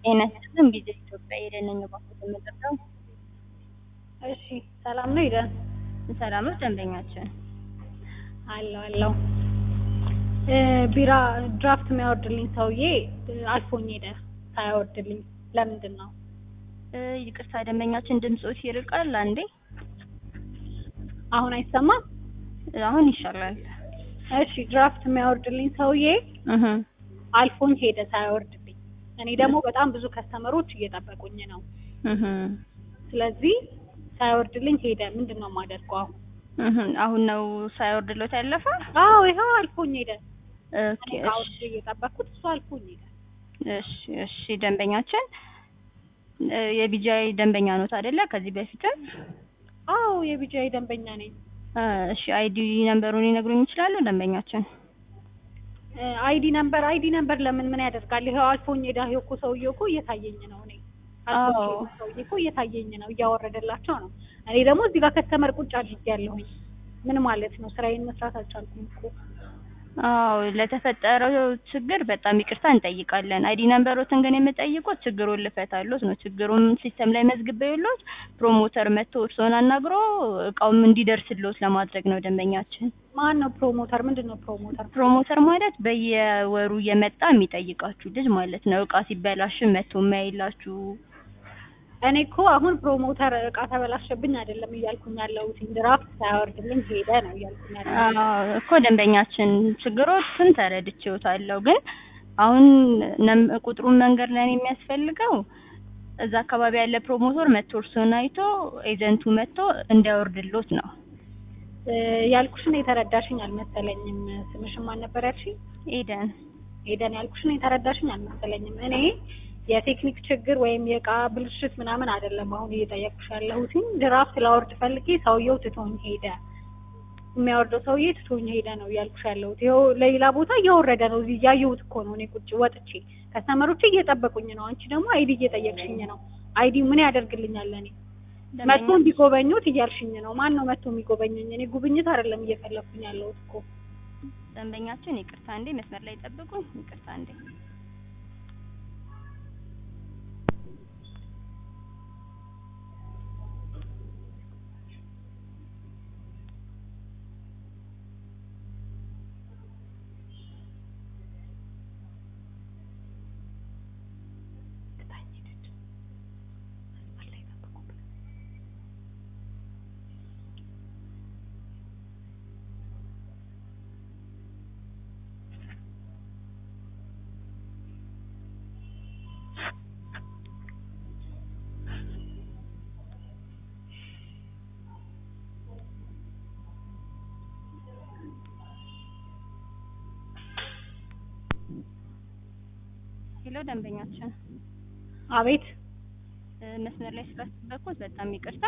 ጤና ይስጥልን ቪዛ ኢትዮጵያ የደነኝ ባንኩት የምጠራው እሺ ሰላም ነው ይደን ሰላም ነው ደንበኛችን አለው አለው ቢራ ድራፍት የሚያወርድልኝ ሰውዬ አልፎኝ ሄደ ሳያወርድልኝ ለምንድን ነው እ ይቅርታ ደንበኛችን ድምፆት ይርቃል አንዴ አሁን አይሰማም አሁን ይሻላል እሺ ድራፍት የሚያወርድልኝ ሰውዬ እህ አልፎኝ ሄደ ሳያወርድልኝ እኔ ደግሞ በጣም ብዙ ከስተመሮች እየጠበቁኝ ነው እህ ስለዚህ ሳያወርድልኝ ሄደ ምንድን ነው የማደርገው አሁን እህ አሁን ነው ሳይወርድሎት ያለፈ አዎ ይኸው አልፎኝ ሄደ ኦኬ እኔ አውርጄ እየጠበቅኩት እሱ አልፎኝ ሄደ እሺ እሺ ደንበኛችን እ የቢጃይ ደንበኛ ኖት አይደለ ከዚህ በፊትም አዎ የቢጃይ ደንበኛ ነኝ እ እሺ አይዲ ነምበሩን ሊነግሩኝ ይችላሉ ደንበኛችን አይዲ ነምበር አይዲ ነምበር ለምን ምን ያደርጋል? ይኸው አልፎኝ ሄዳ ይኸው እኮ ሰውዬው እኮ እየታየኝ ነው። እኔ አልፎኝ አዎ። ሄዳ ሰውዬ እኮ እየታየኝ ነው፣ እያወረደላቸው ነው። እኔ ደግሞ እዚህ ጋር ከስተመር ቁጭ አድርጌያለሁኝ። ምን ማለት ነው? ስራዬን መስራት አልቻልኩም እኮ። አዎ ለተፈጠረው ችግር በጣም ይቅርታ እንጠይቃለን። አይዲ ነምበሮትን ግን የምጠይቁት ችግሩን ልፈታሎት ነው። ችግሩን ሲስተም ላይ መዝግበውሎት ፕሮሞተር መጥቶ እርስዎን አናግሮ እቃውም እንዲደርስሎት ለማድረግ ነው ደንበኛችን። ማን ነው ፕሮሞተር? ምንድን ነው ፕሮሞተር? ፕሮሞተር ማለት በየወሩ እየመጣ የሚጠይቃችሁ ልጅ ማለት ነው። እቃ ሲበላሽ መጥቶ የሚያይላችሁ እኔ እኮ አሁን ፕሮሞተር እቃ ተበላሸብኝ አይደለም እያልኩኝ ያለሁት ድራፍት ሳያወርድልኝ ሄደ ነው እያልኩኝ ያለሁት። አዎ እኮ ደንበኛችን ችግሮችን ተረድቼዎታለሁ። ግን አሁን ነም- ቁጥሩን መንገድ ላይ የሚያስፈልገው እዛ አካባቢ ያለ ፕሮሞተር መጥቶ እርስዎን አይቶ ኤጀንቱ መጥቶ እንዲያወርድሎት ነው። እ ያልኩሽን የተረዳሽኝ አልመሰለኝም። ስምሽን ማን ነበር ያልሽኝ? ኤደን ሄደን ያልኩሽን የተረዳሽኝ አልመሰለኝም። እኔ የቴክኒክ ችግር ወይም የእቃ ብልሽት ምናምን አይደለም አሁን እየጠየቅኩሽ ያለሁትኝ ድራፍት ላወርድ ፈልጌ ሰውየው ትቶኝ ሄደ። የሚያወርደው ሰውዬ ትቶኝ ሄደ ነው እያልኩሽ ያለሁት። ይኸው ለሌላ ቦታ እያወረደ ነው። እዚህ እያየሁት እኮ ነው። እኔ ቁጭ ወጥቼ ከስተመሮቼ እየጠበቁኝ ነው። አንቺ ደግሞ አይዲ እየጠየቅሽኝ ነው። አይዲ ምን ያደርግልኛል? እኔ መጥቶ እንዲጎበኙት እያልሽኝ ነው። ማን ነው መጥቶ የሚጎበኘኝ? እኔ ጉብኝት አይደለም እየፈለኩኝ ያለሁት እኮ። ደንበኛችን ይቅርታ እንዴ መስመር ላይ ጠብቁኝ። ይቅርታ እንዴ ሄሎ ደንበኛችን አቤት። እ መስመር ላይ ስላስጠበቅኩት በጣም ይቅርታ።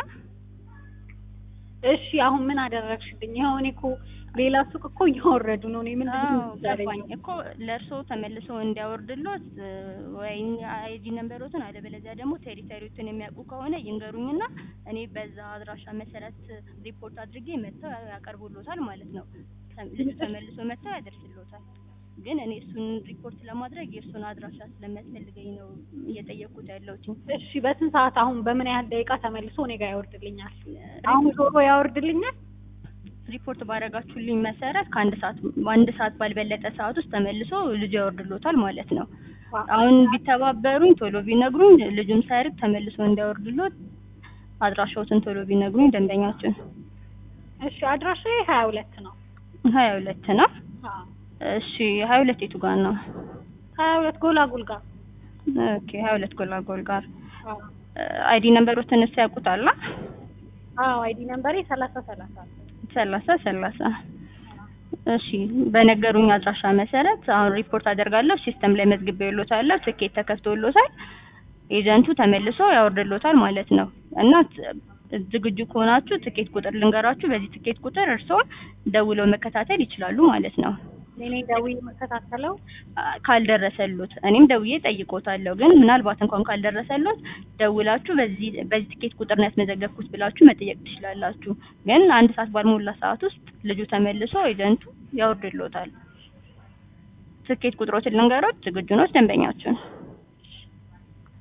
እሺ አሁን ምን አደረግሽልኝ? ይኸው እኔ እኮ ሌላ ሱቅ እኮ እያወረዱ ነው። እኔ ምንድን ነው አዎ ገባኝ እኮ ለእርስዎ ተመልሶ እንዲያወርድሎት እ ወይ አይዲ ነምበሮትን አለበለዚያ ደግሞ ቴሪተሪዎትን የሚያውቁ ከሆነ ይንገሩኝና እኔ በዛ አድራሻ መሰረት ሪፖርት አድርጌ መጥተው ያቀርቡሎታል ማለት ነው። ተም- ልጁ ተመልሶ መጥተው ያደርስሎታል። ግን እኔ እሱን ሪፖርት ለማድረግ የእሱን አድራሻ ስለሚያስፈልገኝ ነው እየጠየቅኩት ያለሁት። እሺ በስንት ሰዓት አሁን በምን ያህል ደቂቃ ተመልሶ እኔ ጋር ያወርድልኛል? አሁን ዞሮ ያወርድልኛል? ሪፖርት ባደረጋችሁልኝ መሰረት ከአንድ ሰዓት በአንድ ሰዓት ባልበለጠ ሰዓት ውስጥ ተመልሶ ልጁ ያወርድሎታል ማለት ነው። አሁን ቢተባበሩኝ ቶሎ ቢነግሩኝ ልጁም ሳይርቅ ተመልሶ እንዲያወርድሎት አድራሻዎትን ቶሎ ቢነግሩኝ ደንበኛችን እሺ አድራሻዬ ሀያ ሁለት ነው። ሀያ ሁለት ነው። አዎ እሺ ሀያ ሁለት የቱ ጋር ነው? ሀያ ሁለት ጎላጉል ጋር ኦኬ ሀያ ሁለት ጎላጎል ጋር አዎ አይዲ ነምበሮትን እሱ ያውቁታል? አዎ አይዲ ነምበሬ ሰላሳ ሰላሳ ሰላሳ ሰላሳ እሺ በነገሩኝ አድራሻ መሰረት አሁን ሪፖርት አደርጋለሁ። ሲስተም ላይ መዝግቤልዎታለሁ። ትኬት ተከፍቶልዎታል። ኤጀንቱ ተመልሶ ያወርድልዎታል ማለት ነው እና ት- ዝግጁ ከሆናችሁ ትኬት ቁጥር ልንገራችሁ። በዚህ ትኬት ቁጥር እርስዎ ደውለው መከታተል ይችላሉ ማለት ነው። እኔ ደውዬ የምከታተለው አ- ካልደረሰሎት እኔም ደውዬ ጠይቆታለሁ። ግን ምናልባት እንኳን ካልደረሰሎት ደውላችሁ በዚህ በዚህ ትኬት ቁጥር ነው ያስመዘገብኩት ብላችሁ መጠየቅ ትችላላችሁ። ግን አንድ ሰዓት ባልሞላ ሰዓት ውስጥ ልጁ ተመልሶ ኤጀንቱ ያወርድሎታል። ትኬት ቁጥሮችን ልንገሮት። ዝግጁ ነው ደንበኛችን?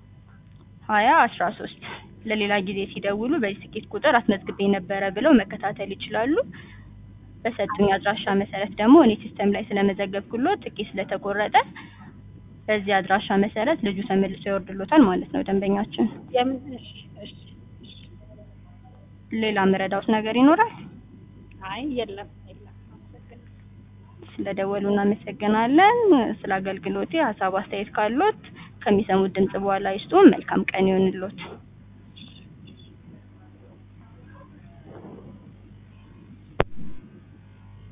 ሀያ አስራ ሶስት ለሌላ ጊዜ ሲደውሉ በዚህ ትኬት ቁጥር አስመዝግቤ ነበረ ብለው መከታተል ይችላሉ። በሰጡኝ አድራሻ መሰረት ደግሞ እኔ ሲስተም ላይ ስለመዘገብኩሎት ትኬት ስለተቆረጠ በዚህ አድራሻ መሰረት ልጁ ተመልሶ ይወርድሎታል ማለት ነው ደንበኛችን። የምን እሺ እሺ እሺ። ሌላ ምረዳውት ነገር ይኖራል? አይ የለም የለም። አመሰግናለሁ። ስለደወሉ እናመሰግናለን። ስለ አገልግሎቴ ሀሳብ አስተያየት ካሎት ከሚሰሙት ድምጽ በኋላ ይስጡን። መልካም ቀን ይሁንልዎት።